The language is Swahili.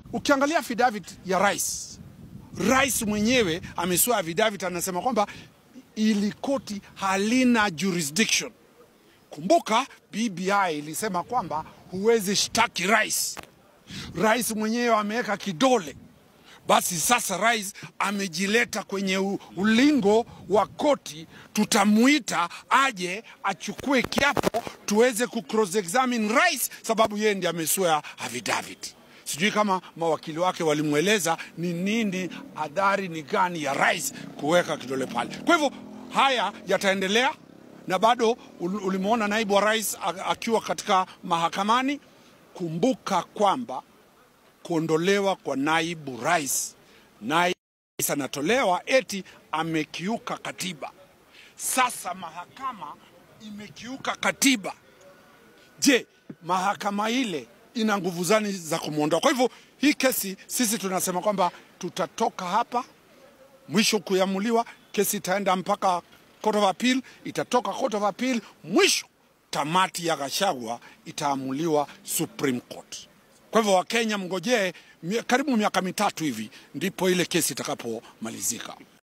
Ukiangalia affidavit ya rais, rais mwenyewe amesua affidavit, anasema kwamba ili koti halina jurisdiction. Kumbuka BBI ilisema kwamba huwezi shtaki rais. Rais mwenyewe ameweka kidole. Basi sasa rais amejileta kwenye u- ulingo wa koti, tutamuita aje achukue kiapo tuweze ku cross examine rais, sababu yeye ndiye amesua affidavit. Sijui kama mawakili wake walimweleza ni nini adhari ni gani ya rais kuweka kidole pale. Kwa hivyo haya yataendelea na bado ul- ulimwona naibu wa rais a- akiwa katika mahakamani. Kumbuka kwamba kuondolewa kwa naibu rais, naibu rais anatolewa eti amekiuka katiba. Sasa mahakama imekiuka katiba. Je, mahakama ile ina nguvu zani za kumwondoa? Kwa hivyo hii kesi sisi tunasema kwamba tutatoka hapa mwisho kuamuliwa, kesi itaenda mpaka Court of Appeal, itatoka Court of Appeal, mwisho tamati ya Gachagua itaamuliwa Supreme Court. Kwa hivyo Wakenya mngojee mi- karibu miaka mitatu hivi ndipo ile kesi itakapomalizika.